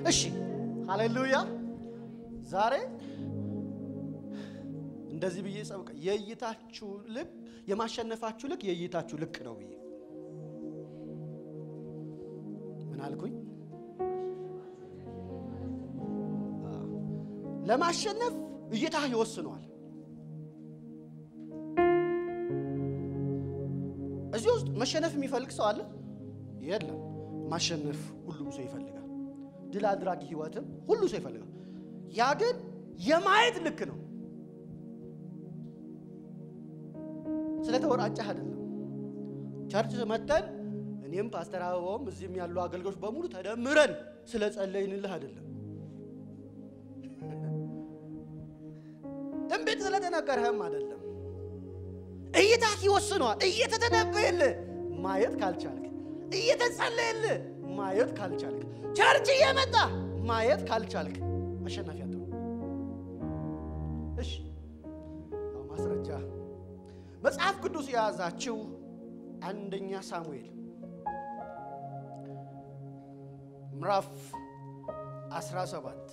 እሺ ሃሌሉያ። ዛሬ እንደዚህ ብዬ ጸብቀ የእይታችሁ ልክ የማሸነፋችሁ ልክ የእይታችሁ ልክ ነው ብዬ ምን አልኩኝ? ለማሸነፍ እይታህ ይወስነዋል። እዚህ ውስጥ መሸነፍ የሚፈልግ ሰው አለ? የለም። ማሸነፍ ሁሉም ሰው ይፈልጋል። ድል አድራጊ ህይወትም ሁሉ ሰው ይፈልጋል። ያ ግን የማየት ልክ ነው። ስለተወራጨህ አይደለም። ቸርች መተን እኔም ፓስተር አበባውም እዚህም ያሉ አገልጋዮች በሙሉ ተደምረን ስለ ጸለይንልህ አይደለም። ትንቢት ስለተነገረህም አይደለም። እይታህ ይወስነዋል። እየተተነበየልህ ማየት ካልቻልክ፣ እየተጸለየልህ ማየት ካልቻልክ፣ ቸርች እየመጣ ማየት ካልቻልክ አሸናፊ አትሆንም። እሺ አዎ፣ ማስረጃ መጽሐፍ ቅዱስ የያዛችው አንደኛ ሳሙኤል ምዕራፍ 17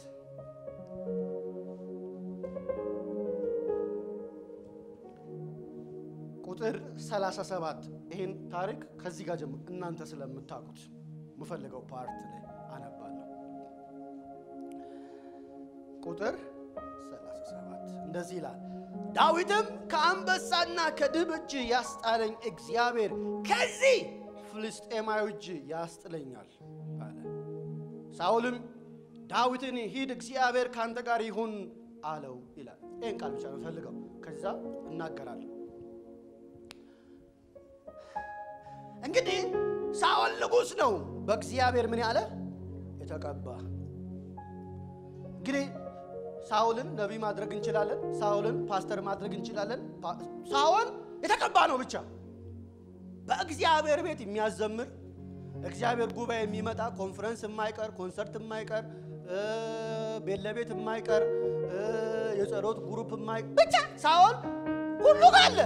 ቁጥር 37 ይህን ታሪክ ከዚህ ጋር ጀምሮ እናንተ ስለምታውቁት የምፈልገው ፓርት ላይ አነባለሁ። ቁጥር 37 እንደዚህ ይላል፣ ዳዊትም ከአንበሳና ከድብ እጅ ያስጣለኝ እግዚአብሔር ከዚህ ፍልስጤማዊ እጅ ያስጥለኛል አለ። ሳውልም ዳዊትን ሂድ፣ እግዚአብሔር ከአንተ ጋር ይሁን አለው ይላል። ይህን ቃል ብቻ ነው ፈልገው፣ ከዛ እናገራለሁ። እንግዲህ ሳኦል ንጉሥ ነው፣ በእግዚአብሔር ምን ያለ የተቀባ። እንግዲህ ሳኦልን ነቢይ ማድረግ እንችላለን፣ ሳኦልን ፓስተር ማድረግ እንችላለን። ሳኦል የተቀባ ነው ብቻ በእግዚአብሔር ቤት የሚያዘምር እግዚአብሔር ጉባኤ የሚመጣ ኮንፈረንስ የማይቀር ኮንሰርት የማይቀር ቤት ለቤት የማይቀር የጸሎት ግሩፕ የማይ ብቻ ሳኦል ሁሉ ጋር አለ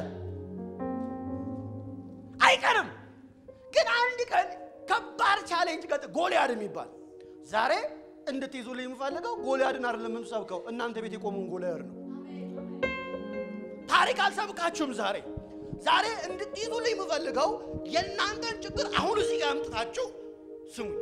አይቀርም። ግን አንድ ቀን ከባድ ቻሌንጅ ገጥ ጎልያድ የሚባል ዛሬ እንድትይዙልኝ የምፈልገው ጎልያድን አይደለም የምሰብከው እናንተ ቤት የቆመውን ጎልያድ ነው። ታሪክ አልሰብካችሁም ዛሬ ዛሬ እንድትይዙልኝ የምፈልገው የእናንተን ችግር አሁን እዚህ ጋር አምጥታችሁ ስሙኝ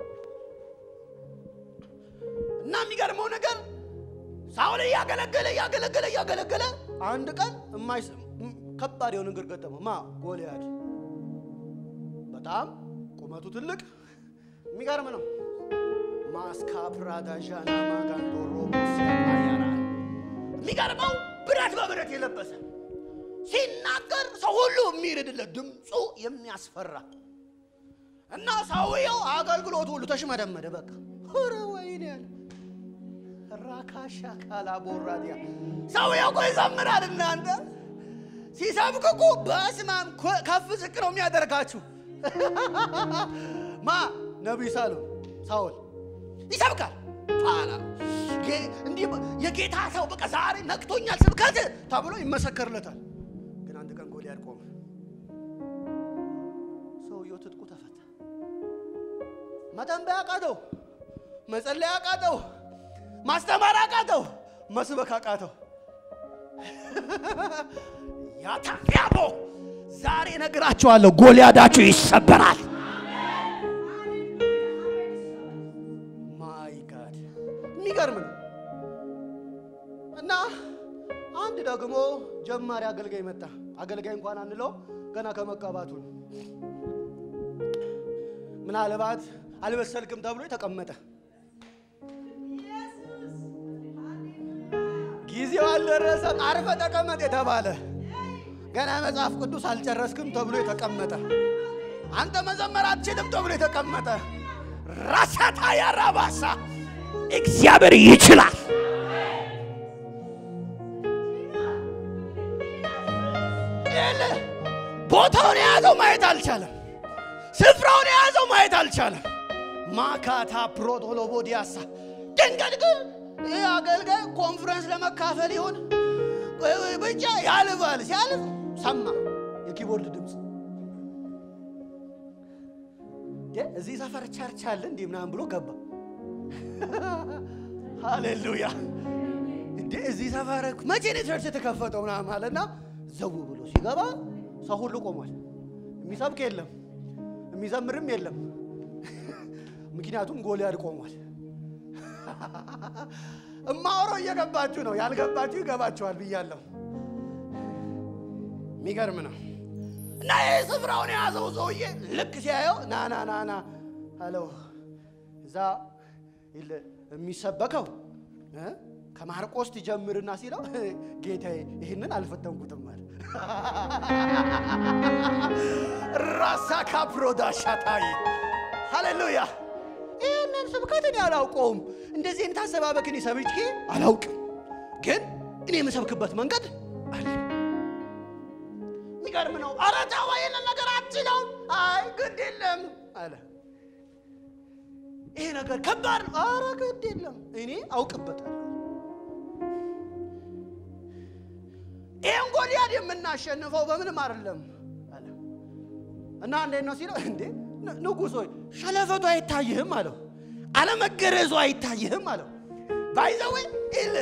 እና የሚገርመው ነገር ሳውል እያገለገለ እያገለገለ እያገለገለ አንድ ቀን የማይስ ከባድ የሆነ ነገር ገጠመው። ማ ጎልያድ በጣም ቁመቱ ትልቅ የሚገርም ነው። ማስካ ፕራዳዣና ማጋንዶሮ ያራ የሚገርመው ብረት በብረት የለበሰ ሲናገር ሰው ሁሉ የሚርድለት ድምፁ የሚያስፈራ እና ሰውየው አገልግሎቱ ሁሉ ተሽመደመደ። በቃ ኧረ ወይኔ ያለ ራካሻ ካላ ቦራዲያ ሰውየው እኮ ይዘምራል። እናንተ ሲሰብክ እኮ በስማም ከፍ ዝቅ ነው የሚያደርጋችሁ። ማ ነቢይ ሳሉ ሳውል ይሰብካል። ኋላ እንዲህ የጌታ ሰው በቃ ዛሬ ነቅቶኛል ስብከት ተብሎ ይመሰከርለታል። ግን አንድ ቀን ጎልያድ ቆመ። ሰውየው ትጥቁ ተፈታ። መተንበይ አቃተው፣ መጸለይ አቃተው፣ ማስተማር አቃተው፣ መስበክ አቃተው። ያታፊያቦ ዛሬ ነግራችኋለሁ፣ ጎልያዳችሁ ይሰበራል። ማይ ጋድ የሚገርም ነው። እና አንድ ደግሞ ጀማሪ አገልጋይ መጣ። አገልጋይ እንኳን አንለው ገና ከመቀባቱ ነው። ምናልባት አልበሰልክም ተብሎ የተቀመጠ ጊዜው አልደረሰም አርፈ ተቀመጥ የተባለ ገና መጽሐፍ ቅዱስ አልጨረስክም ተብሎ የተቀመጠ አንተ መዘመር አትችልም ተብሎ የተቀመጠ ራሳታ ያራባሳ እግዚአብሔር ይችላል። ቦታውን የያዘው ማየት አልቻለም። ስፍራውን የያዘው ማየት አልቻለም። ማካታ ፕሮቶሎቦዲያሳ ድንገት ግን ይህ አገልጋይ ኮንፈረንስ ለመካፈል ይሆን ብቻ ያልባል። ሲያልፍ ሰማ የኪቦርድ ድምፅ። እዚህ ሰፈር ቸርች አለ እንዲህ ምናምን ብሎ ገባ። ሃሌሉያ እንዴ እዚህ ሰፈር መቼ ነው ቸርች የተከፈተው ምናምን አለና ዘው ብሎ ሲገባ ሰው ሁሉ ቆሟል። የሚሰብክ የለም፣ የሚዘምርም የለም። ምክንያቱም ጎልያድ ቆሟል። እማወራው እየገባችሁ ነው፣ ያልገባችሁ ይገባችኋል ብያለሁ። የሚገርም ነው። እና ይህ ስፍራውን የያዘው ሰውዬ ልክ ሲያየው ና ና ና ና አለው። እዛ ይል- የሚሰበከው እ? ከማርቆስ ትጀምርና ሲለው ጌታዬ ይህንን አልፈተንኩትም አለ። ራሳ ካፕሮዳሻታይ ሃሌሉያ። ይህንን ስብከት እኔ አላውቀውም። እንደዚህ አይነት አሰባበክን ሰምቼ አላውቅም፣ ግን እኔ የምሰብክበት መንገድ አለ። የሚገርም ነው። ኧረ ተው ይህንን ነገር አትችለውም። አይ ግድ የለም አለ። ይሄ ነገር ከባድ ነው። ኧረ ግድ የለም እኔ አውቅበታለሁ። ይህን ጎልያድ የምናሸንፈው በምንም አይደለም አለ እና እንዴት ነው ሲለው፣ እንዴ ን- ንጉሥ ሆይ ሸለፈቱ አይታይህም አለው። አለመገረዙ አይታይህም አለው። ባይዘዌ ይል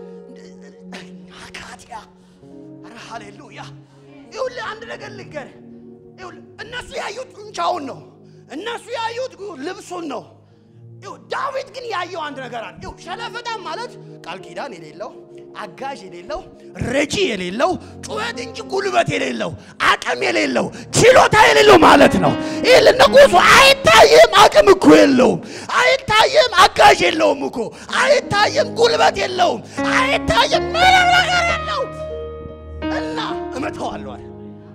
አካቲያ ኧረ ሃሌሉያ ይኸውልህ አንድ ነገር ልንገርህ። ይኸውልህ እነሱ ያዩት ጡንቻውን ነው። እነሱ ያዩት ልብሱን ነው። ይኸው ዳዊት ግን ያየው አንድ ነገር አለ። ይኸው ሸለፈታም ማለት ቃል ኪዳን የሌለው አጋዥ የሌለው ረጂ የሌለው ጩኸት እንጂ ጉልበት የሌለው አቅም የሌለው ችሎታ የሌለው ማለት ነው። ይህ ንጉሱ አይታይም፣ አቅም እኮ የለውም። አይታይም፣ አጋዥ የለውም እኮ አይታይም፣ ጉልበት የለውም። አይታይም፣ ምንም ነገር የለው እና እመተዋለሁ አለ።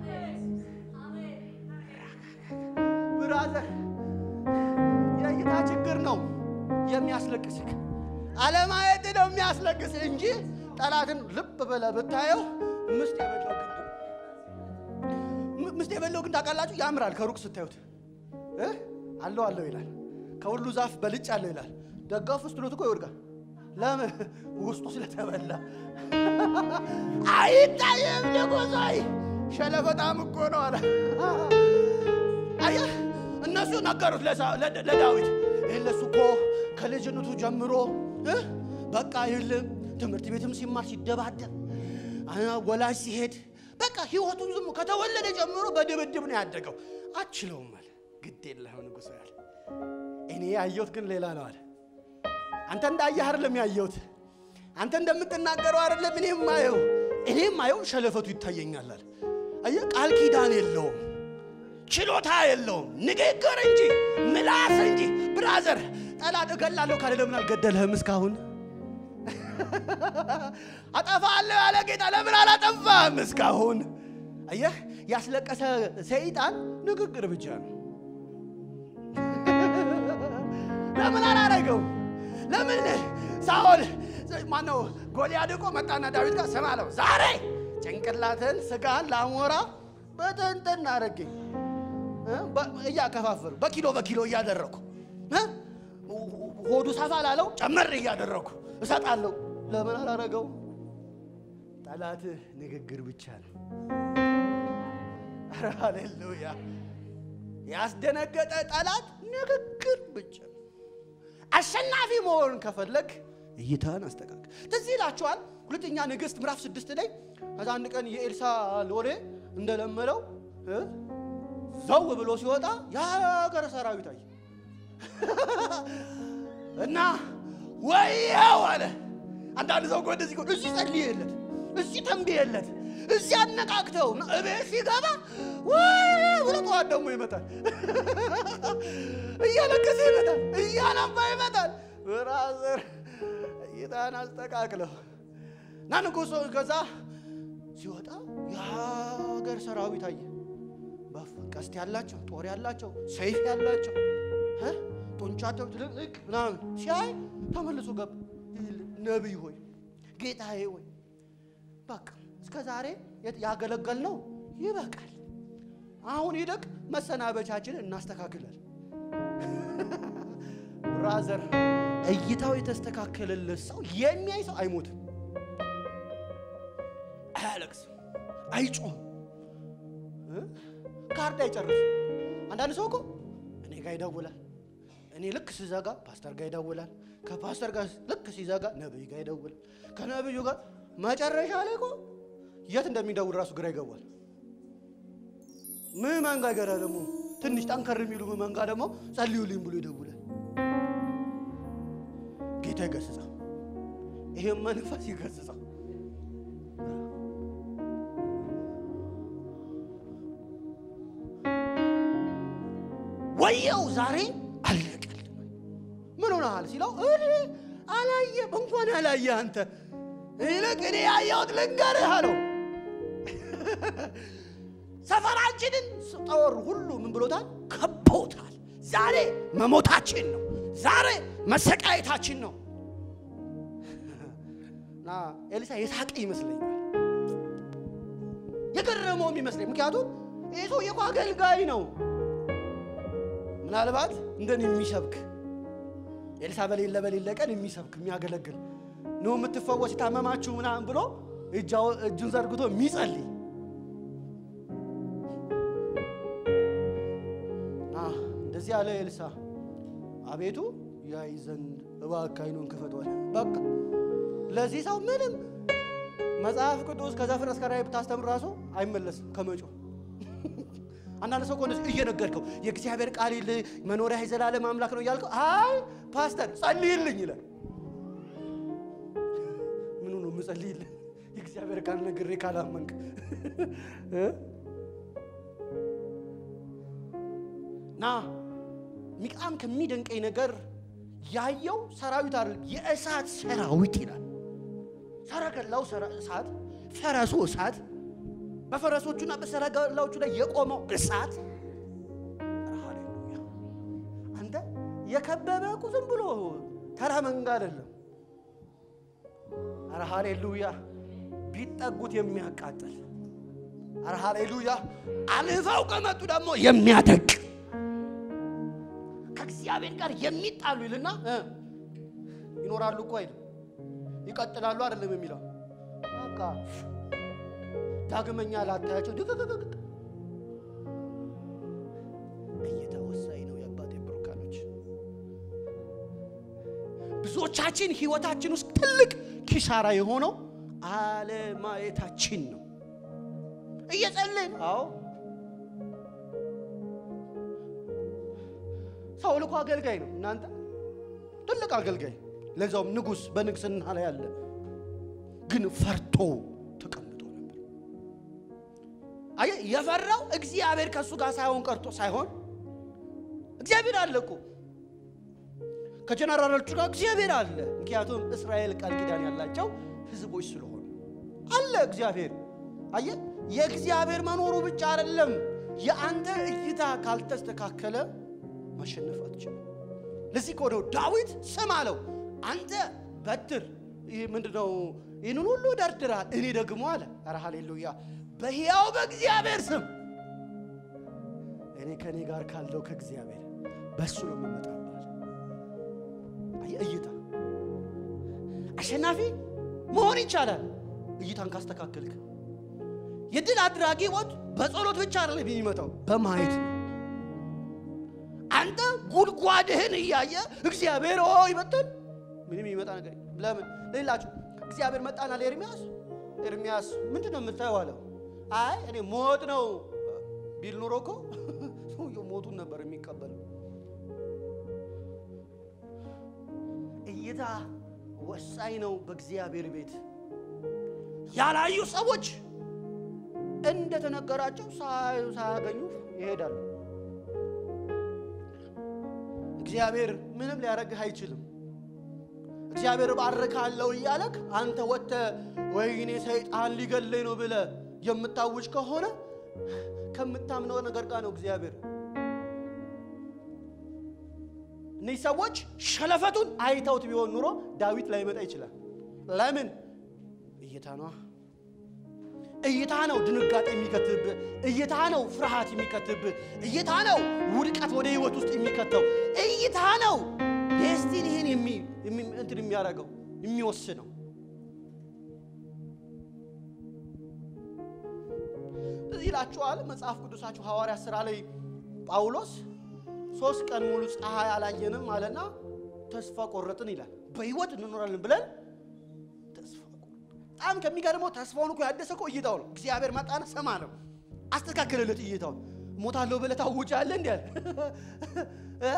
ብራዘር የእይታ ችግር ነው የሚያስለቅስህ። አለማየት ነው የሚያስለቅስህ እንጂ ጠላትን ልብ ብለህ ብታየው ምስጥ የበላው ግንድ ነው። ም- ምስጥ የበላው ግንድ ታውቃላችሁ? ያምራል ከሩቅ ስታዩት እ? አለው አለው ይላል። ከሁሉ ዛፍ በልጭ አለው ይላል። ደጋፍ ውስጥ ሎት እኮ ይወድቃል። ለምን? ውስጡ ስለተበላ አይታየም። ንጉሳይ ሸለፈጣም እኮ ነው አለ። አየህ እነሱ ነገሩት ለሳ- ለደ- ለዳዊት ይህ ለሱ እኮ ከልጅነቱ ጀምሮ እ? በቃ ይልም ትምህርት ቤትም ሲማር ሲደባደብ አ- ወላጅ ሲሄድ በቃ ህይወቱን ዝም ከተወለደ ጀምሮ በድብድብ ነው ያደገው። አችለውም አለ። ግድ የለህም ንጉሥ ያለ እኔ ያየሁት ግን ሌላ ነው አለ። አንተ እንዳየህ አይደለም ያየሁት፣ አንተ እንደምትናገረው አይደለም እኔ ማየው። እኔ ማየው ሸለፈቱ ይታየኛል አለ። አየህ ቃል ኪዳን የለውም ችሎታ የለውም። ንግግር እንጂ ምላስ እንጂ። ብራዘር ጠላት እገላለሁ ካለ ለምን አልገደልህም እስካሁን? አጠፋለሁ ያለ ጌታ ለምን አላጠፋህም እስካሁን? አየህ ያስለቀሰ ሰይጣን ንግግር ብቻ ነው። ለምን አላረገው? ለምን ሳኦል ማነው ጎልያድ እኮ መጣና ዳዊት ጋር ስማ አለው፣ ዛሬ ጭንቅላትን ስጋን ለአሞራ በትንትን አረገኝ እያከፋፈሉ በኪሎ በኪሎ እያደረኩ እ? ሆዱ ሰፋ ላለው ጨመር እያደረኩ እሰጣለሁ። ለምን አላረገው? ጠላትህ ንግግር ብቻ ነው። ኧረ ሃሌሉያ! ያስደነገጠ ጠላት ንግግር ብቻ ነው። አሸናፊ መሆን ከፈለግ እይታን አስተካክል። ትዝ ይላችኋል ሁለተኛ ነገሥት ምዕራፍ ስድስት ላይ ከዛ አንድ ቀን የኤልሳ ሎሌ እንደለመደው እ? ዘው ብሎ ሲወጣ የሀገር ሰራዊት አየ እና ወያው አለ። አንዳንድ ሰው እኮ እንደዚህ እኮ እዚህ ጸልየለት፣ እዚህ ተንብየለት፣ እዚህ አነቃቅተው እና እቤት ሲገባ ወይ ብሎ ጠዋት ደግሞ ይመጣል፣ እያለቀሰ ይመጣል፣ እያነባ ይመጣል። ብራዘር እይታን አስተካክለው እና ንጉሶ ከዛ ሲወጣ የሀገር ሰራዊት አየ። ቀስት ያላቸው ጦር ያላቸው ሰይፍ ያላቸው እ? ጡንቻቸው ትልቅ ምናምን ሲያይ ተመልሶ ገባ። ነቢይ ሆይ ጌታዬ ሆይ በቃ እስከ ዛሬ ያገለገልነው ይበቃል። አሁን ይልቅ መሰናበቻችንን እናስተካክላል። ብራዘር እይታው የተስተካከለለት ሰው የሚያይ ሰው አይሞትም፣ አያለቅስም፣ አይጮህም ካርድ አይጨርስም። አንዳንድ ሰው እኮ እኔ ጋር ይደውላል፣ እኔ ልክ ስዘጋ ፓስተር ጋር ይደውላል። ከፓስተር ጋር ልክ ሲዘጋ ነብይ ጋር ይደውላል። ከነብዩ ጋር መጨረሻ ላይ እኮ የት እንደሚደውል ራሱ ግራ ይገባል። ምዕመን ጋር ገና ደግሞ ትንሽ ጠንከር የሚሉ ምዕመን ጋር ደግሞ ጸልዩልኝ ብሎ ይደውላል። ጌታ ይገስጻ፣ ይሄም መንፈስ ይገስጻ። ወየው ዛሬ አለቀል ምን ሆነሃል ሲለው እኔ አላየም እንኳን አላየ አንተ ይልቅ እኔ ያየሁት ልንገርህ አለው። ሰፈራችንን ጦር ሁሉ ምን ብሎታል? ከቦታል። ዛሬ መሞታችን ነው። ዛሬ መሰቃየታችን ነው። እና ኤልሳ የሳቀ ይመስለኛል፣ የገረመውም ይመስለኝ። ምክንያቱም ይህ ሰውዬ እኮ አገልጋይ ነው። ምናልባት እንደኔ የሚሰብክ ኤልሳ በሌለ በሌለ ቀን የሚሰብክ የሚያገለግል ነው የምትፈወስ የታመማችሁ ምናምን ብሎ እጁን ዘርግቶ የሚጸልይ እንደዚህ ያለ ኤልሳ አቤቱ ያይ ዘንድ እባክህ ዓይኑን ክፈቷል። በቃ ለዚህ ሰው ምንም መጽሐፍ ቅዱስ ከዘፍጥረት እስከ ራዕይ ብታስተምር ራሱ አይመለስም ከመጮህ አንዳንድ ሰው ኮንስ እየነገርከው የእግዚአብሔር ቃል ይል መኖሪያ የዘላለም አምላክ ነው እያልከው፣ አይ ፓስተር ጸልይልኝ ይላል። ምኑ ነው የምጸልይልህ? የእግዚአብሔር ቃል ነግሬ ካላመንክ ና ሚቃም ከሚደንቀኝ ነገር ያየው ሰራዊት አይደለም፣ የእሳት ሰራዊት ይላል። ሰረገላው እሳት፣ ፈረሱ እሳት በፈረሶቹና በሰረገላዎቹ ላይ የቆመው እሳት። ሃሌሉያ! አንተ የከበበ እኮ ዝም ብሎ ተራ መንጋ አይደለም። ኧረ ሃሌሉያ! ቢጠጉት የሚያቃጥል ኧረ ሃሌሉያ! አልፈው ከመጡ ደግሞ የሚያደቅ ከእግዚአብሔር ጋር የሚጣሉ ይልና ይኖራሉ እኮ አይደል? ይቀጥላሉ አይደለም የሚለው በቃ ዳግመኛ ላታያቸው ድቅቅቅቅ እየተወሳኝ ነው። የአባቴ ብሩካኖች ብዙዎቻችን ህይወታችን ውስጥ ትልቅ ኪሳራ የሆነው አለማየታችን ነው። እየጸልን አዎ፣ ሳውል እኮ አገልጋይ ነው። እናንተ ትልቅ አገልጋይ፣ ለዛውም ንጉሥ በንግስና ላይ ያለ ግን ፈርቶ ተቀምጦ ነበር። አየህ፣ የፈራው እግዚአብሔር ከእሱ ጋር ሳይሆን ቀርቶ ሳይሆን እግዚአብሔር አለ እኮ ከጀነራሎቹ ጋር እግዚአብሔር አለ። ምክንያቱም እስራኤል ቃል ኪዳን ያላቸው ህዝቦች ስለሆኑ አለ እግዚአብሔር። አየህ፣ የእግዚአብሔር መኖሩ ብቻ አይደለም። የአንተ እይታ ካልተስተካከለ ማሸነፍ አትችልም። ለዚህ እኮ ነው ዳዊት ስም አለው አንተ በትር ይህ ምንድነው? ይህንን ሁሉ ደርድራል፣ እኔ ደግሞ አለ ኧረ ሃሌሉያ በሕያው በእግዚአብሔር ስም እኔ ከእኔ ጋር ካለው ከእግዚአብሔር በእሱ ነው የምመጣባል። አየህ እይታ አሸናፊ መሆን ይቻላል፣ እይታን ካስተካከልክ። የድል አድራጊ ሞት በጸሎት ብቻ አይደለም የሚመጣው በማየት ነው። አንተ ጉድጓድህን እያየ እግዚአብሔር ኦ ይመጣል ምንም የሚመጣ ነገር ለምን ሌላችሁ እግዚአብሔር መጣና ለኤርሚያስ ኤርሚያስ ምንድን ነው የምታየው አለው አይ እኔ ሞት ነው ቢል ኑሮ እኮ ሰውየው ሞቱን ነበር የሚቀበለው እይታ ወሳኝ ነው በእግዚአብሔር ቤት ያላዩ ሰዎች እንደተነገራቸው ሳያገኙ ይሄዳሉ እግዚአብሔር ምንም ሊያደርግህ አይችልም እግዚአብሔር ባርካለሁ እያለክ አንተ ወጥተህ ወይኔ ሰይጣን ሊገለኝ ነው ብለህ የምታውጅ ከሆነ ከምታምነው ነገር ጋር ነው እግዚአብሔር። እነዚህ ሰዎች ሸለፈቱን አይተውት ቢሆን ኑሮ ዳዊት ላይመጣ ይችላል። ለምን? እይታ ነዋ። እይታ ነው ድንጋጤ የሚከትብህ። እይታ ነው ፍርሃት የሚከትብህ። እይታ ነው ውድቀት ወደ ህይወት ውስጥ የሚከተው። እይታ ነው ዴስቲኒህን እንትን የሚያደርገው የሚወስነው። እዚህ ይላችኋል መጽሐፍ ቅዱሳችሁ ሐዋርያ ሥራ ላይ ጳውሎስ ሶስት ቀን ሙሉ ፀሐይ አላየንም አለና ተስፋ ቆረጥን ይላል። በህይወት እንኖራለን ብለን ተስፋ ቆረጥን። በጣም ከሚገርመው ተስፋውን እኮ ያደሰ እኮ እይታው ነው። እግዚአብሔር መጣና ሰማ ነው አስተካከለለት እይታውን። ሞታለሁ ብለህ ታውጃለህ እንዲ ያለ እ?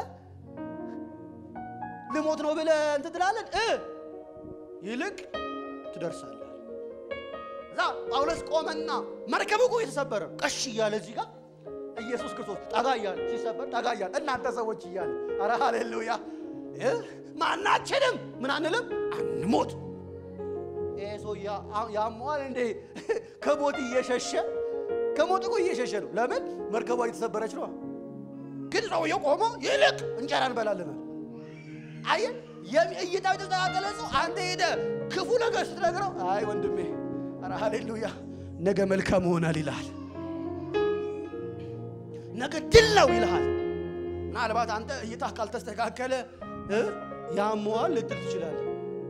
ልሞት ነው ብለህ እንትን ትላለን እ ይልቅ ትደርሳለህ። እዛ ጳውሎስ ቆመና መርከቡ እኮ የተሰበረ ቀሽ እያለ እዚህ ጋር ኢየሱስ ክርስቶስ ጠጋ እያለ ሲሰበር ጠጋ እያለ እናንተ ሰዎች እያለ አረ ሃሌሉያ እ? ማናችንም ምን አንልም አንሞት። ይሄ ሰው ያሟል እንዴ ከሞት እየሸሸ ከሞት እኮ እየሸሸ ነው። ለምን መርከቧ እየተሰበረች ነው። ግን ሰውየው ቆሞ ይልቅ እንጀራ እንበላለን። አየህ እይታው የተስተካከለ ሰው አንተ ሄደ ክፉ ነገር ስትነግረው አይ ወንድሜ ኧረ ሃሌሉያ ነገ መልካም ይሆናል ይልሃል። ነገ ድል ነው ይልሃል። ምናልባት አንተ እይታ ካልተስተካከለ እ ያመዋል ልትል ትችላለህ።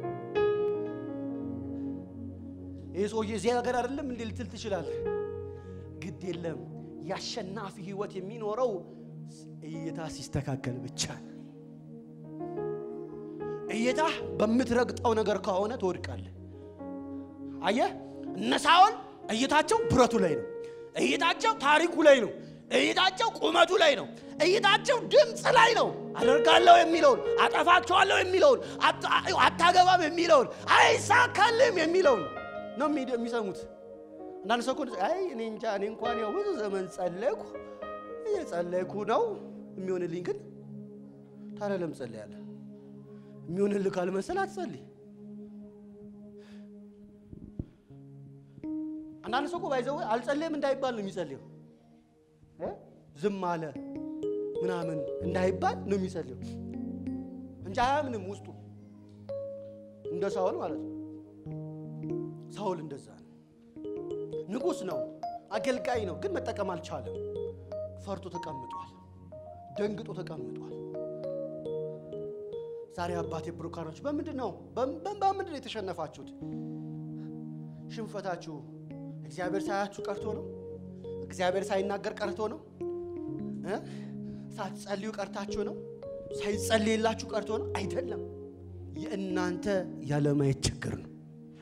ይህ ሰውዬ እዚህ ነገር አይደለም እንዴ ልትል ትችላለህ። ግድ የለም የአሸናፊ ህይወት የሚኖረው እይታ ሲስተካከል ብቻ ነው። እይታ በምትረግጠው ነገር ከሆነ ትወድቃለህ። አየህ እነ ሳኦል እይታቸው ብረቱ ላይ ነው። እይታቸው ታሪኩ ላይ ነው። እይታቸው ቁመቱ ላይ ነው። እይታቸው ድምፅ ላይ ነው። አደርጋለሁ የሚለውን አጠፋቸዋለሁ የሚለውን አታገባም የሚለውን አይሳካልም የሚለውን ነው የሚሰሙት። አንዳንድ ሰው እኮ አይ እኔ እንጃ እኔ እንኳን ያው ብዙ ዘመን ጸለይኩ እየጸለይኩ ነው የሚሆንልኝ። ግን ታዲያ ለምን ጸለያለህ? የሚሆንልህ ካልመሰል አትጸልይ። አንዳንድ ሰው እኮ ባይዘው አልጸለይም እንዳይባል ነው የሚጸልየው። ዝም አለ ምናምን እንዳይባል ነው የሚጸልየው እንጂ አያምንም ውስጡ። እንደ ሳውል ማለት ነው። ሳውል እንደዛ ነው። ንጉሥ ነው፣ አገልጋይ ነው፣ ግን መጠቀም አልቻለም። ፈርቶ ተቀምጧል፣ ደንግጦ ተቀምጧል። ዛሬ አባቴ ብሩካኖች በምንድን ነው በምንድን ነው የተሸነፋችሁት? ሽንፈታችሁ እግዚአብሔር ሳያችሁ ቀርቶ ነው? እግዚአብሔር ሳይናገር ቀርቶ ነው? ሳትጸልዩ ቀርታችሁ ነው? ሳይጸልይላችሁ ቀርቶ ነው? አይደለም። የእናንተ ያለማየት ችግር ነው።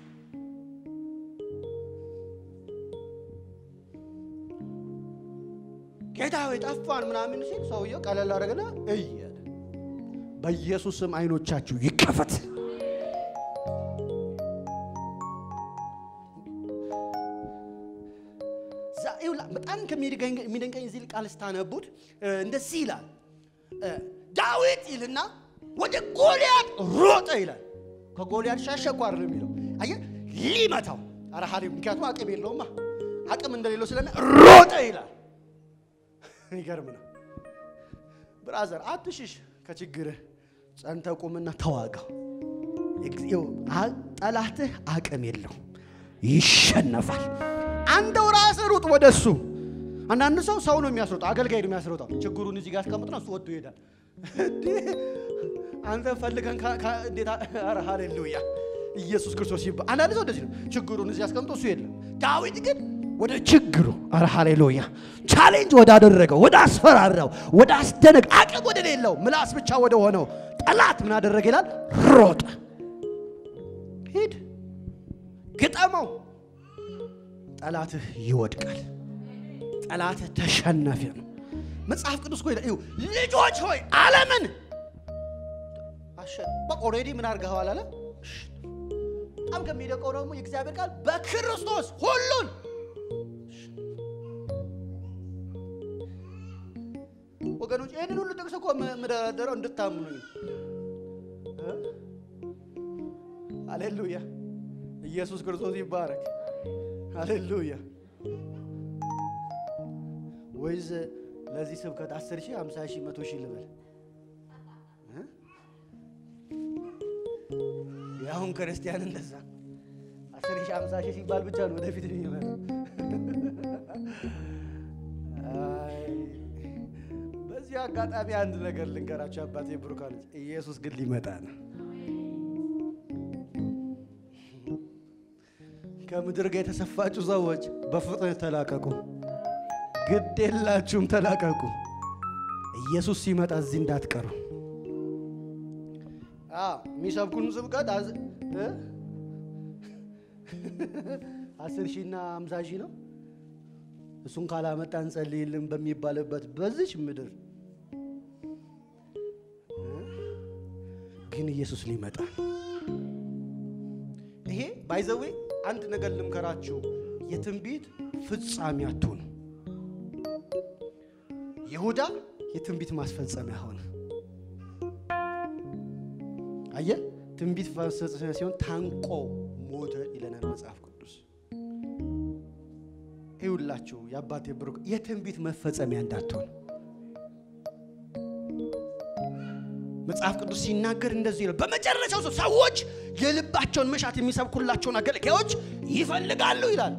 ጌታ ሆይ ጠፋን ምናምን ሲል ሰውየው ቀለል አደረገና እይ አለ። በኢየሱስ ስም አይኖቻችሁ ይከፈት። በጣም ከሚደንቀኝ እዚህ ቃል ስታነቡት እንደዚህ ይላል። ዳዊት ይልና ወደ ጎልያድ ሮጠ ይላል። ከጎልያድ ሸሸ እኮ አይደለም የሚለው አየህ፣ ሊመታው ኧረ ሀሌ ምክንያቱም አቅም የለውማ አቅም እንደሌለው ስለሚ ሮጠ ይላል። ይገርም ነው ብራዘር፣ አትሽሽ ከችግርህ ጸንተ ቁምና ተዋጋው። ጠላትህ አቅም የለው ይሸነፋል። አንተው ራስህ ሩጥ ወደ እሱ። አንዳንድ ሰው ሰው ነው የሚያስሮጠው፣ አገልጋይ ነው የሚያስሮጠው። ችግሩን እዚህ ጋር አስቀምጥና እሱ ወጥቶ ይሄዳል። አንተ ፈልገን እንዴት! ኧረ ሃሌሉያ ኢየሱስ ክርስቶስ ይባ አንዳንድ ሰው እንደዚህ ነው። ችግሩን እዚህ አስቀምጦ እሱ የለም። ዳዊት ግን ወደ ችግሩ ኧረ ሃሌሉያ ቻሌንጅ ወዳደረገው ወደ አስፈራራው ወደ አስደነቅ አቅም ወደ ሌለው ምላስ ብቻ ወደ ሆነው ጠላት ምን አደረገ ይላል? ሮጠ። ሂድ ግጠመው። ጠላትህ ይወድቃል። ጠላትህ ተሸናፊ ነው። መጽሐፍ ቅዱስ እኮ ይላል ልጆች ሆይ ዓለምን ኦልሬዲ ምን አድርገኸዋል አለ። በጣም ከሚደቀው ደግሞ የእግዚአብሔር ቃል በክርስቶስ ሁሉን ወገኖች ይህንን ሁሉ ጥቅስ እኮ የምደረደረው እንድታምኑኝ። ሃሌሉያ ኢየሱስ ክርስቶስ ይባረክ። ሃሌሉያ ወይዝ ለዚህ ስብከት አስር ሺህ ሃምሳ ሺህ መቶ ሺህ ልበል የአሁን ክርስቲያን እንደዛ አስር ሺህ ሃምሳ ሺህ ሲባል ብቻ ነው ወደፊት የሚመጣው። በዚህ አጋጣሚ አንድ ነገር ልንገራቸው አባቴ ብሩካኖች፣ ኢየሱስ ግን ሊመጣ ነው። ከምድር ጋር የተሰፋችሁ ሰዎች በፍጥነት ተላቀቁ። ግድ የላችሁም ተላቀቁ። ኢየሱስ ሲመጣ እዚህ እንዳትቀሩ። የሚሰብኩን ስብከት አስር ሺና አምሳ ሺህ ነው። እሱን ካላመጣ እንጸልይልን በሚባልበት በዚች ምድር ግን ኢየሱስ ሊመጣ ይሄ ባይዘዌ አንድ ነገር ልምከራችሁ፣ የትንቢት ፍጻሜ አትሁኑ። ይሁዳ የትንቢት ማስፈጸሚያ ሆነ። አየ ትንቢት ማስፈጸሚያ ሲሆን ታንቆ ሞተ ይለናል መጽሐፍ ቅዱስ። ይውላችሁ የአባቴ ብሩክ የትንቢት መፈጸሚያ እንዳትሆን መጽሐፍ ቅዱስ ሲናገር እንደዚህ ነው። በመጨረሻው ሰው ሰዎች የልባቸውን መሻት የሚሰብኩላቸውን አገልጋዮች ይፈልጋሉ ይላል።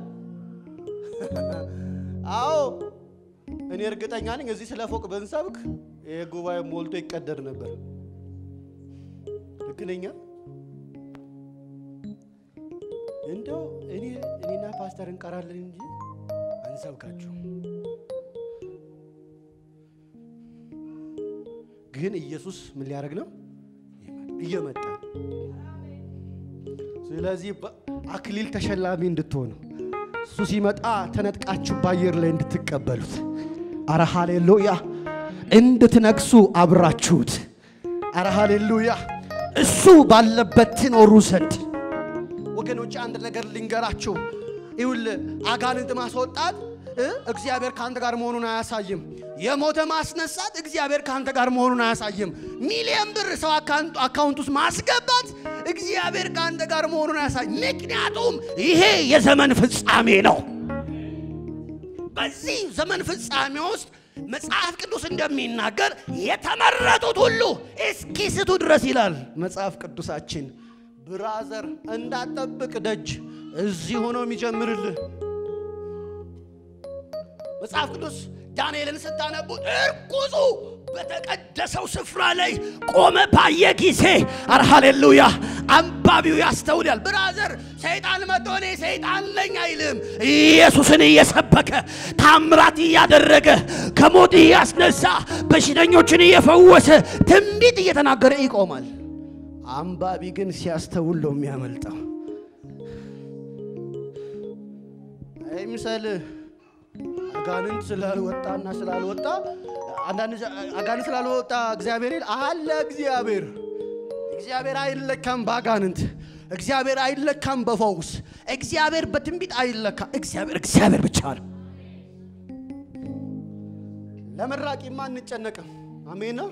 አዎ እኔ እርግጠኛ ነኝ እዚህ ስለ ፎቅ ብንሰብክ ይህ ጉባኤ ሞልቶ ይቀደድ ነበር። ልክ ነኝ? እንደው እኔ እኔና ፓስተር እንቀራለን እንጂ አንሰብካችሁ። ግን ኢየሱስ ምን ሊያደርግ ነው? እየመጣ ስለዚህ አክሊል ተሸላሚ እንድትሆኑ እሱ ሲመጣ ተነጥቃችሁ በአየር ላይ እንድትቀበሉት፣ አረ ሃሌሉያ፣ እንድትነግሱ አብራችሁት፣ አረ ሃሌሉያ፣ እሱ ባለበት ትኖሩ ዘንድ ወገኖች፣ አንድ ነገር ልንገራችሁ። ይውል አጋንንት ማስወጣት እግዚአብሔር ከአንተ ጋር መሆኑን አያሳይም። የሞተ ማስነሳት እግዚአብሔር ከአንተ ጋር መሆኑን አያሳይም። ሚሊዮን ብር ሰው አካውንት ውስጥ ማስገባት እግዚአብሔር ከአንተ ጋር መሆኑን አያሳይም። ምክንያቱም ይሄ የዘመን ፍጻሜ ነው። በዚህ ዘመን ፍጻሜ ውስጥ መጽሐፍ ቅዱስ እንደሚናገር የተመረጡት ሁሉ እስኪስቱ ድረስ ይላል መጽሐፍ ቅዱሳችን። ብራዘር እንዳጠብቅ ደጅ እዚህ ሆኖ የሚጀምርልህ መጽሐፍ ቅዱስ ዳንኤልን ስታነቡት እርኩሱ በተቀደሰው ስፍራ ላይ ቆመ ባየ ጊዜ አር ሃሌሉያ አንባቢው ያስተውላል። ብራዘር ሰይጣን መጥቶ እኔ ሰይጣን ነኝ አይልም። ኢየሱስን እየሰበከ ታምራት እያደረገ ከሞት እያስነሳ በሽተኞችን እየፈወሰ ትንቢት እየተናገረ ይቆማል። አንባቢ ግን ሲያስተውል ነው የሚያመልጠው። አይምሰልህ አጋንንት ስላልወጣና ስላልወጣ አንዳንድ አጋንንት ስላልወጣ እግዚአብሔር ይል አለ። እግዚአብሔር እግዚአብሔር አይለካም በአጋንንት እግዚአብሔር አይለካም በፈውስ እግዚአብሔር በትንቢት አይለካ። እግዚአብሔር እግዚአብሔር ብቻ ነው። ለመራቂማ አንጨነቅም። አሜን ነው።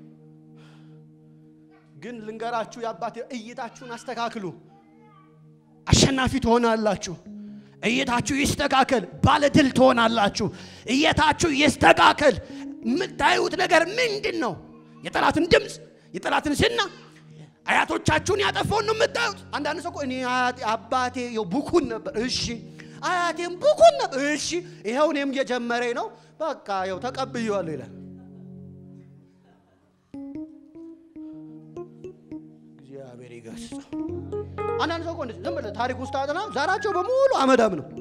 ግን ልንገራችሁ የአባቴ እይታችሁን አስተካክሉ። አሸናፊ ትሆናላችሁ። እይታችሁ ይስተካከል። ባለድል ትሆናላችሁ። እይታችሁ ይስተካከል። የምታዩት ነገር ምንድን ነው? የጠላትን ድምፅ፣ የጠላትን ዝና፣ አያቶቻችሁን ያጠፋውን ነው የምታዩት። አንዳንድ ሰው እኮ እኔ አባቴ ቡኩን ነበር። እሺ አያቴም ቡኩን ነበር። እሺ ይኸው እኔም እየጀመረኝ ነው። በቃ ይኸው ተቀብዬዋለሁ ይላል። እግዚአብሔር ይገስጸው። አንዳንድ ሰው እኮ እንደዚህ ዝም ብለህ ታሪክ ውስጥ አጥና ዘራቸው በሙሉ አመዳም ነው።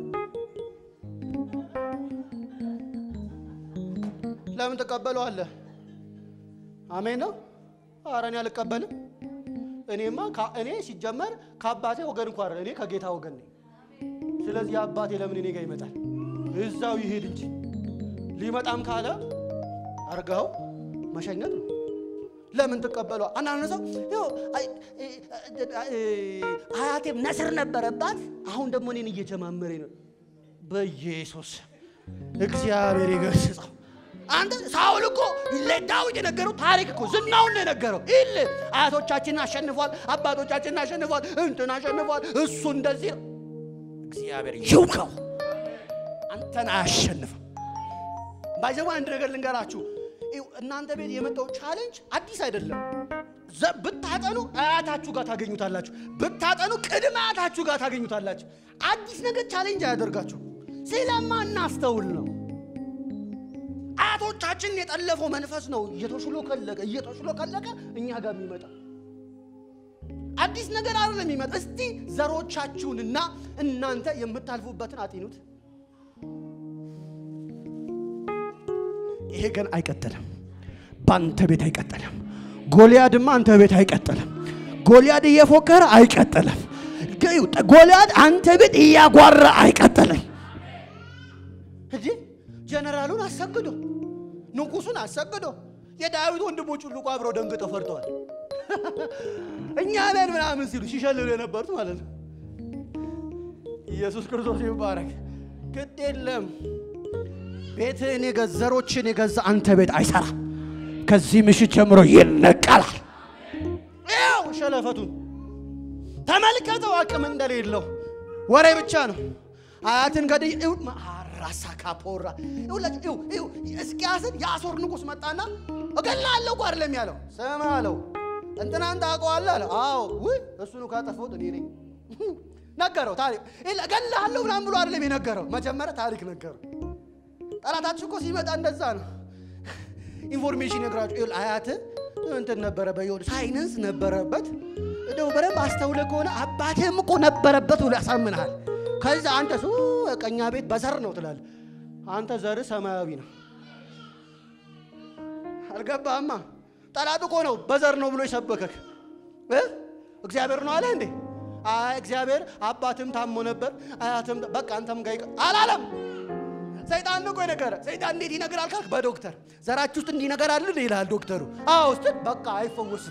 ለምን ትቀበለዋለህ? አሜን ነው። ኧረ እኔ አልቀበልም። እኔማ እኔ ሲጀመር ከአባቴ ወገን እንኳ እኔ ከጌታ ወገን ነኝ። ስለዚህ አባቴ ለምን እኔ ጋር ይመጣል? እዛው ይሄድ እንጂ ሊመጣም ካለ አርገው መሸኘት ነው። ለምን ትቀበሏ? አንዳንድ ሰው አያቴም ነስር ነበረባት፣ አሁን ደግሞ እኔን እየጀማመረ ነው። በኢየሱስ እግዚአብሔር ይገስጸው። አንተ ሳውል እኮ ለዳዊት የነገረው ታሪክ እኮ ዝናውን ነው የነገረው። ይል አያቶቻችንን አሸንፏል፣ አባቶቻችንን አሸንፏል፣ እንትን አሸንፏል። እሱ እንደዚህ ነው። እግዚአብሔር ይውቀው፣ አንተን አያሸንፍም። ባይዘዋ አንድ ነገር ልንገራችሁ እናንተ ቤት የመጣው ቻሌንጅ አዲስ አይደለም። ብታጠኑ አያታችሁ ጋር ታገኙታላችሁ። ብታጠኑ ቅድመ አያታችሁ ጋር ታገኙታላችሁ። አዲስ ነገር ቻሌንጅ አያደርጋችሁ። ስለማናስተውል ነው። አያቶቻችን የጠለፈው መንፈስ ነው እየተሽሎ ከለቀ እየተሽሎ ከለቀ እኛ ጋር የሚመጣ አዲስ ነገር አይደለም የሚመጣ። እስቲ ዘሮቻችሁንና እናንተ የምታልፉበትን አጢኑት። ይሄ ግን አይቀጥልም። በአንተ ቤት አይቀጥልም። ጎልያድማ አንተ ቤት አይቀጥልም። ጎልያድ እየፎከረ አይቀጥልም። ጎልያድ አንተ ቤት እያጓራ አይቀጥልም። እንጂ ጀነራሉን አሰግዶ ንጉሱን አሰግዶ የዳዊት ወንድሞች ሁሉ እኮ አብረው ደንግጠው ፈርተዋል። እኛ ነን ምናምን ሲሉ ሲሸልሉ የነበሩት ማለት ነው። ኢየሱስ ክርስቶስ ይባረክ። ግድ የለም ቤትህን የገዛ ዘሮችን የገዛ አንተ ቤት አይሰራ። ከዚህ ምሽት ጀምሮ ይነቀላል። ያው ሸለፈቱን ተመልከተው፣ አቅም እንደሌለው ወሬ ብቻ ነው። አያትን ገድይ ራሳ ካፖራ እስኪያስን የአሦር ንጉሥ መጣና እገላለሁ እኮ አይደለም ያለው። ስማ አለው እንትናን ታውቀዋለህ አለ። አዎ ውይ እሱን ካጠፋሁት እኔ ነኝ ነገረው። ታሪክ እገላለሁ ምናምን ብሎ አይደለም የነገረው። መጀመሪያ ታሪክ ነገረው። ጠላታችሁ እኮ ሲመጣ እንደዛ ነው። ኢንፎርሜሽን ነግራችሁ አያት እንትን ነበረ በየሆነ ሳይንስ ነበረበት እንደው በደንብ አስተውለ ከሆነ አባቴም እኮ ነበረበት ብሎ ያሳምንሃል። ከዛ አንተ ሱ ቀኛ ቤት በዘር ነው ትላለህ። አንተ ዘር ሰማያዊ ነው። አልገባህማ? ጠላት እኮ ነው በዘር ነው ብሎ የሰበከክ እ እግዚአብሔር ነው አለ እንዴ? አይ እግዚአብሔር አባትም ታሞ ነበር አያትም በቃ አንተም ጋር አላለም። ሰይጣን ነው እኮ የነገረ። ሰይጣን እንዴት ይነግራል ካልክ በዶክተር ዘራችሁ ውስጥ እንዲህ ነገር አለ ይላል ዶክተሩ። አዎ ውስጥ በቃ አይፈወስም።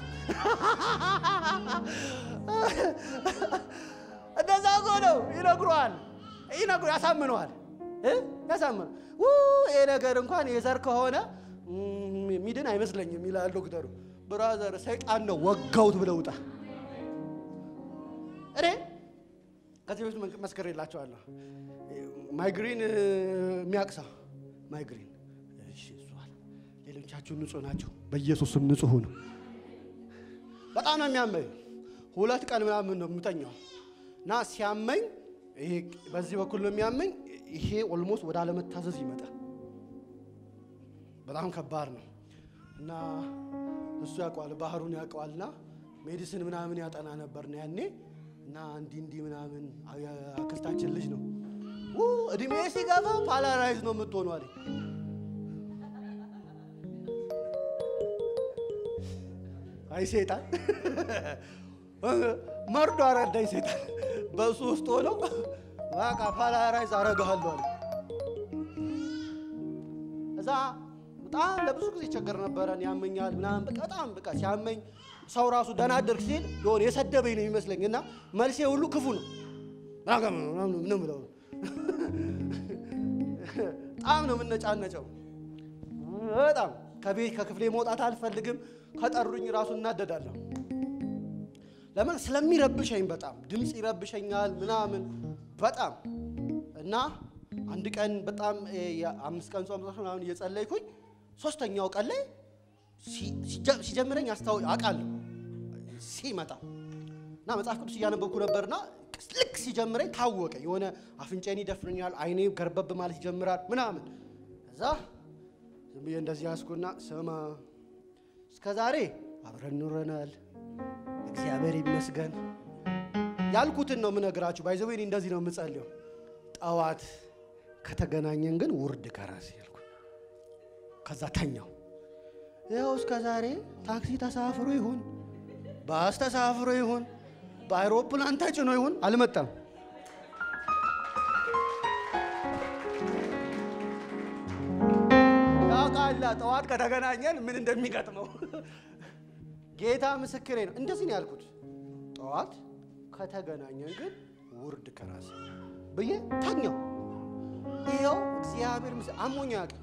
እንደዛ እኮ ነው ይነግሯል፣ ይነግሩ ያሳምነዋል፣ ያሳምነ ይሄ ነገር እንኳን የዘር ከሆነ ሚድን አይመስለኝም ይላል ዶክተሩ። ብራዘር ሰይጣን ነው ወጋውት ብለውጣ እኔ ከዚህ በፊት መስከር የላቸዋለሁ ማይግሪን የሚያቅሳ ማይግሪን ሌሎቻችሁ ንጹህ ናቸው። በኢየሱስም ንጹህ ነው። በጣም ነው የሚያመኝ። ሁለት ቀን ምናምን ነው የምተኛው እና ሲያመኝ ይሄ በዚህ በኩል ነው የሚያመኝ። ይሄ ኦልሞስት ወደ አለመታዘዝ ይመጣል። በጣም ከባድ ነው እና እሱ ያውቀዋል፣ ባህሩን ያውቀዋልና ሜዲሲን ምናምን ያጠና ነበር ነው ያኔ እና እንዲህ እንዲህ ምናምን አክስታችን ልጅ ነው እድሜ ሲገባ ፓላራይዝ ነው የምትሆኑ አለኝ። አይ ሴጣን መርዶ አረዳኝ። ሴጣን በሱ ውስጥ ሆነው በቃ ፓላራይዝ አረጋለሁ አለ። እዛ በጣም ለብዙ ጊዜ ይቸገር ነበረን፣ ያመኛል ምናምን በቃ በጣም በቃ ሲያመኝ ሰው ራሱ ደህና አደርግ ሲል የሆነ የሰደበኝ ነው የሚመስለኝ እና መልሴ ሁሉ ክፉ ነው ምንም ብለው በጣም ነው የምነጫነጨው። በጣም ከቤት ከክፍሌ መውጣት አልፈልግም። ከጠሩኝ ራሱ እናደዳለሁ። ለምን ስለሚረብሸኝ፣ በጣም ድምፅ ይረብሸኛል ምናምን በጣም እና አንድ ቀን በጣም የአምስት ቀን ጾም ምናምን እየጸለይኩኝ ሶስተኛው ቀን ላይ ሲጀምረኝ አስታው አውቃለሁ ሲመጣ እና መጽሐፍ ቅዱስ እያነበብኩ ነበርና ልክ ሲጀምረኝ ታወቀ። የሆነ አፍንጫዬን ይደፍረኛል፣ አይኔ ገርበብ ማለት ይጀምራል ምናምን። እዛ ዝም ብዬ እንደዚህ ያስኩና ስማ፣ እስከ ዛሬ አብረን ኑረናል፣ እግዚአብሔር ይመስገን ያልኩትን ነው የምነግራችሁ። ባይዘዌ እኔ እንደዚህ ነው የምጸልየው። ጠዋት ከተገናኘን ግን ውርድ ከራሴ ያልኩ። ከዛ ተኛው። ይኸው እስከ ዛሬ ታክሲ ተሳፍሮ ይሁን ባስ ተሳፍሮ ይሁን በአይሮፕላን ተጭኖ ይሁን አልመጣም። ያውቃላ ጠዋት ከተገናኘን ምን እንደሚገጥመው ጌታ ምስክሬ ነው። እንደዚህ ነው ያልኩት። ጠዋት ከተገናኘን ግን ውርድ ከራስ ብዬ ተኛው። ይኸው እግዚአብሔር ምስ አሞኛ ያውቅ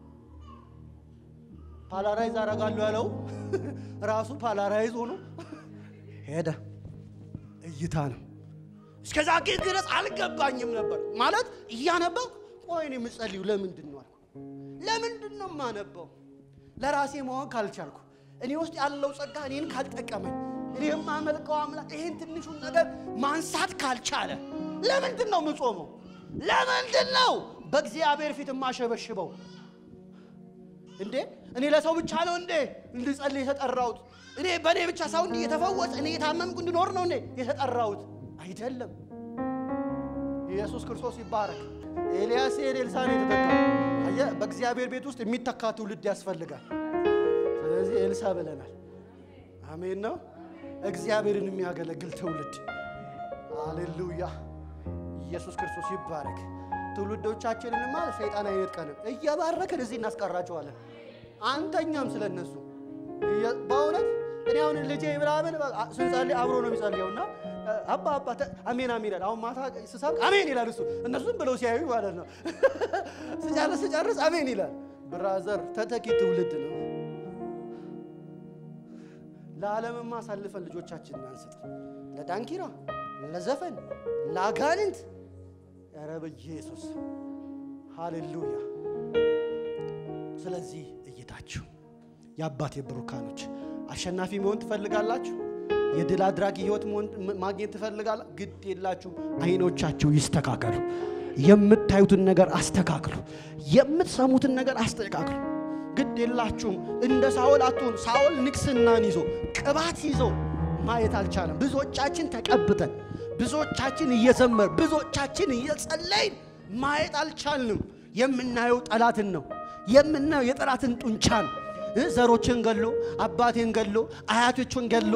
ፓላራይዝ አደርጋለሁ ያለው ራሱ ፓላራይዝ ሆኖ ሄደ። እይታ ነው። እስከዛ ግን ድረስ አልገባኝም ነበር ማለት እያነበብኩ ቆይ እኔ የምጸልዩ ለምንድን ነው አልኩ። ለምንድን ነው የማነበው? ለራሴ መሆን ካልቻልኩ እኔ ውስጥ ያለው ጸጋ እኔን ካልጠቀመኝ እኔ የማመልከው አምላክ ይሄን ትንሹን ነገር ማንሳት ካልቻለ ለምንድን ነው የምጾመው? ለምንድን ነው በእግዚአብሔር ፊት የማሸበሽበው? እንዴ እኔ ለሰው ብቻ ነው እንዴ እንድጸልይ የተጠራሁት? እኔ በእኔ ብቻ ሰው እንዲህ የተፈወሰ እኔ የታመምኩ እንድኖር ነው እንዴ የተጠራሁት? አይደለም። ኢየሱስ ክርስቶስ ይባረክ። ኤልያስ ኤልሳ ነው የተተካው። አየህ፣ በእግዚአብሔር ቤት ውስጥ የሚተካ ትውልድ ያስፈልጋል። ስለዚህ ኤልሳ ብለናል። አሜን ነው። እግዚአብሔርን የሚያገለግል ትውልድ አሌሉያ። ኢየሱስ ክርስቶስ ይባረክ። ትውልዶቻችንንማ ሰይጣን አይነጥቀንም። እየባረክን እዚህ እናስቀራቸዋለን። አንተኛም ስለ እነሱ በእውነት እኔ አሁን ልጄ ምናምን ስንጸልይ አብሮ ነው የሚጸልየውና አባ አባ አሜን አሜን ይላል። አሁን ማታ ስሰብክ አሜን ይላል እሱ። እነሱም ብለው ሲያዩ ማለት ነው። ስጨርስ ስጨርስ አሜን ይላል። ብራዘር ተተኪ ትውልድ ነው። ለዓለምማ አሳልፈን ልጆቻችንን አንስጥ። ለዳንኪራ፣ ለዘፈን፣ ለአጋንንት ኧረ በኢየሱስ ሃሌሉያ። ስለዚህ እይታችሁ የአባቴ ብሩካኖች አሸናፊ መሆን ትፈልጋላችሁ? የድል አድራጊ ህይወት ማግኘት ትፈልጋላ? ግድ የላችሁ። አይኖቻችሁ ይስተካከሉ። የምታዩትን ነገር አስተካክሉ። የምትሰሙትን ነገር አስተካክሉ። ግድ የላችሁም። እንደ ሳኦል አትሆኑ። ሳኦል ንግስናን ይዞ ቅባት ይዞ ማየት አልቻለም። ብዙዎቻችን ተቀብተን፣ ብዙዎቻችን እየዘመር፣ ብዙዎቻችን እየጸለይን ማየት አልቻልንም። የምናየው ጠላትን ነው። የምናየው የጠላትን ጡንቻ ነው። ዘሮችን ገሎ አባቴን ገሎ አያቶችን ገሎ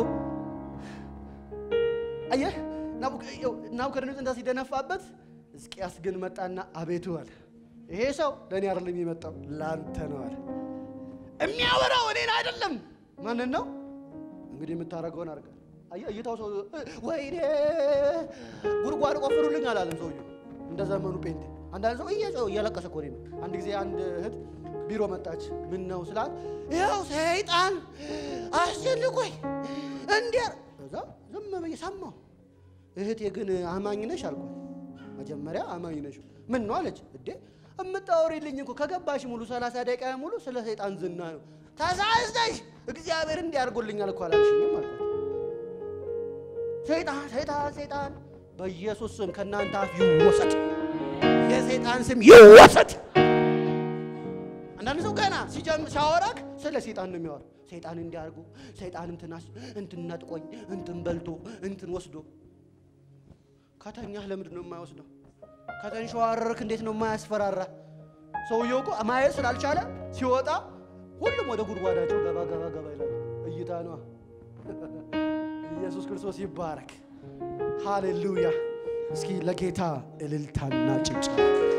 አየህ ናቡከደነፆር እንዳ ሲደነፋበት ሕዝቅያስ ግን መጣና አቤቱ አለ ይሄ ሰው ለእኔ አይደለም የመጣው ለአንተ ነው አለ። የሚያወራው እኔን አይደለም። ማንን ነው እንግዲህ የምታደርገውን አድርገህ አየህ። እይታው ሰው ወይኔ ጉድጓድ ቆፍሩልኝ አላለም ሰውዬው። እንደ ዘመኑ ጴንጤ አንዳንድ ሰው እየጮኸ እያለቀሰ እኮ ነው። አንድ ጊዜ አንድ እህት ቢሮ መጣች። ምን ነው ስላት ይኸው ሰይጣን አስጨንቆኝ እንዲያ እዛ ዝም ብዬ ሰማሁ። እህቴ ግን አማኝ ነሽ አልኳት። መጀመሪያ አማኝ ነሽ ምን ነው አለች። እዴ እምታወሪልኝ እኮ ከገባሽ ሙሉ ሰላሳ ደቂቃ ሙሉ ስለ ሰይጣን ዝና ነው። ተሳስተሽ እግዚአብሔር እንዲያርጎልኛል እኮ አላልሽኝም አልኳት። ሰይጣን ሰይጣን ሰይጣን በኢየሱስ ስም ከእናንተ አፍ ይወሰድ፣ የሰይጣን ስም ይወሰድ። አንዳንድ ሰው ገና ሲጀምር ሲያወራክ ስለ ሰይጣን ነው የሚያወራ። ሰይጣን እንዲያርጉ ሰይጣን እንትናስ እንትን ነጥቆኝ እንትን በልቶ እንትን ወስዶ ከተኛህ ለምንድን ነው የማይወስደው? ከተንሸዋረርክ እንዴት ነው የማያስፈራራ? ሰውየው እኮ ማየት ስላልቻለ ሲወጣ ሁሉም ወደ ጉድጓዳቸው ገባ ገባ ገባ ይላሉ። እይታ ነዋ። ኢየሱስ ክርስቶስ ይባረክ። ሃሌሉያ። እስኪ ለጌታ እልልታና ጭብጨባ